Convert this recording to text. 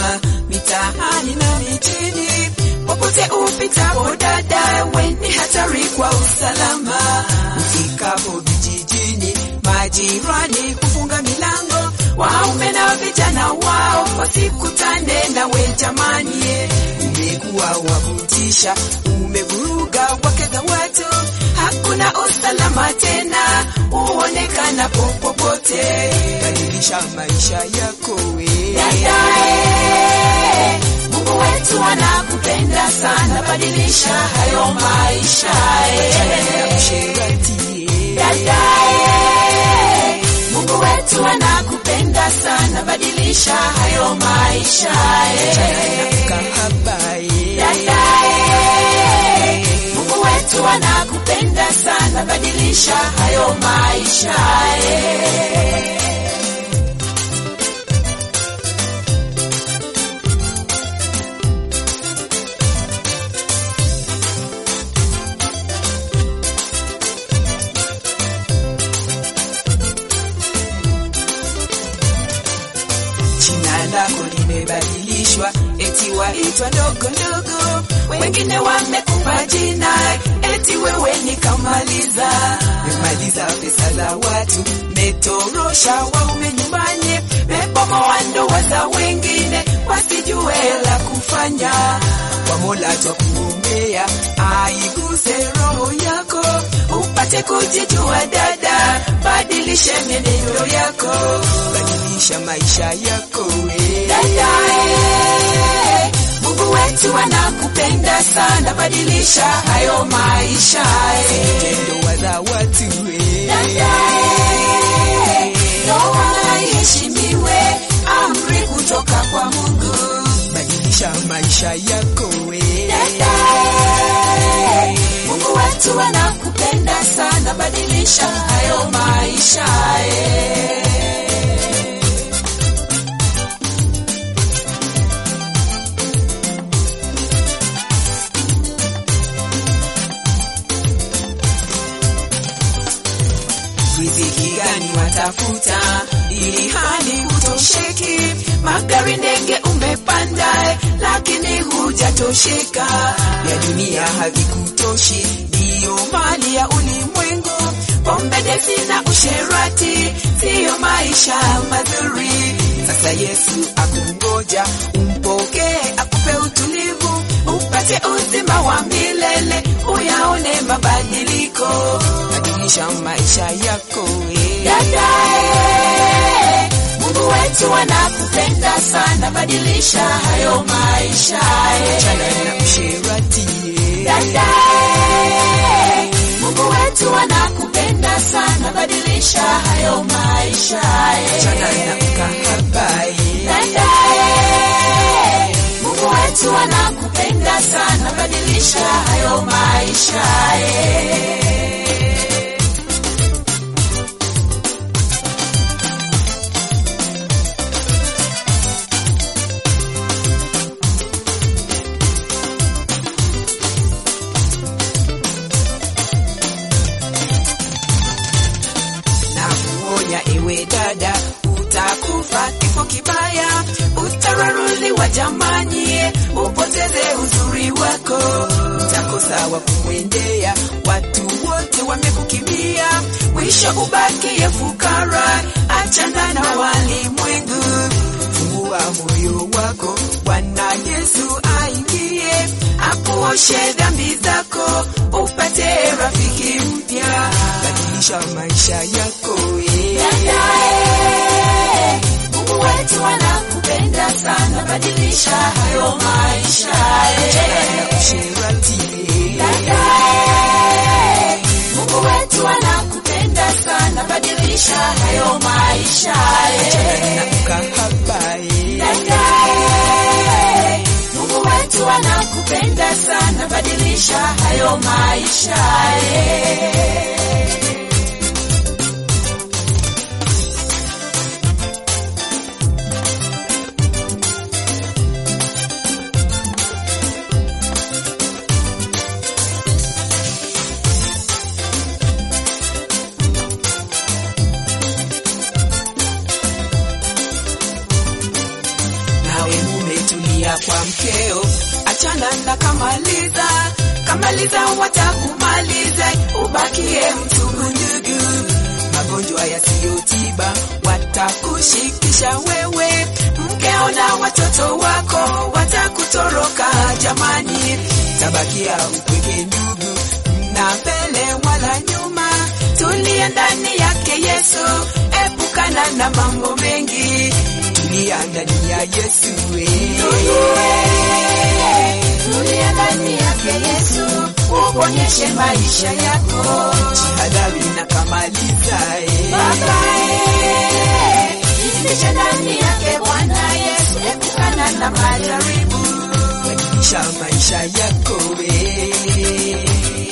mitaani na mijini, popote upitapo dada, we ni hatari kwa usalama. Ufikapo vijijini, majirani hufunga milango, waume na vijana wao wasikutane nawe jamani. Umekuwa wa kutisha, umevuruga wake za watu, hakuna usalama tena uonekana popote. Badilisha maisha yako we Dadae, Mungu wetu anakupenda sana, badilisha hayo maisha. na usherati Dadae, Mungu wetu anakupenda sana, badilisha hayo maisha. kahaba Dadae, Mungu wetu anakupenda sana, badilisha hayo maisha. jina lako limebadilishwa, eti waitwa ndogo ndogo, wengine wamekupa jina eti wewe ni kamaliza. Memaliza pesa za watu, metorosha waume nyumbani, mebomoa ndoa za wengine, wasijue la kufanya. Kwa Mola twakuombea, aiguse roho yako, upate kujijua dada, badilishe mienendo yako, badilisha maisha yako we. Dadae, Mungu wetu anakupenda sana, badilisha hayo maisha. Ndoa za watu we. Dadae, ndoa iheshimiwe, amri kutoka kwa Mungu. badilisha maisha yako we. Dadae, Mungu wetu anakupenda sana, badilisha hayo maisha. riziki gani watafuta ili hali hutosheki? Magari ndege umepanda, lakini hujatosheka. Ya dunia havikutoshi, ndiyo mali ya ulimwengu. Pombe, desi na usherati siyo maisha mazuri. Sasa Yesu akungoja, umpokee, akupe utulivu, upate uzima wa milele, uyaone mabadiliko. Badilisha maisha yako we. Dadae, Mungu wetu anakupenda sana, badilisha hayo maisha. Achana na usherati we. Dadae, Mungu wetu anakupenda sana, badilisha hayo maisha. Achana na ukahaba we. Dadae, Mungu wetu anakupenda sana, badilisha hayo maisha. na kuonya ewe dada, utakufa kifo kibaya, utararuliwa jamani, upoteze uzuri wako, utakosa wa kumwendea, watu wote wamekukimbia, mwisho ubakie fukara, achana na walimwengu. Fungua moyo wako, Bwana Yesu aingie, akuoshe dhambi zako, upate rafiki mpya, badilisha maisha yako we. Dadae, Mungu wetu anakupenda sana, badilisha hayo maisha. na usherati we. Dadae, Mungu wetu anakupenda sana, badilisha hayo maisha. na ukahaba we. Dadae, Mungu wetu anakupenda sana, badilisha hayo maisha. nawe mume kwa mkeo, achana na kamaliza kamaliza, watakumaliza ubakie mtubu ndugu. Magonjwa yasiyotiba watakushikisha wewe, mkeo na watoto wako watakutoroka jamani, tabakia upweke ndugu, na mbele wala nyuma, tulia ndani yake Yesu, epukana na mambo mengi, tulia ndani ya Yesu eh. Tulia ndani yake Yesu, uponyeshe maisha yako. Jihadhari na kamaliza eh. Baba, eh, jifiche ndani yake Bwana Yesu, epukana na majaribu. Badilisha maisha yako eh.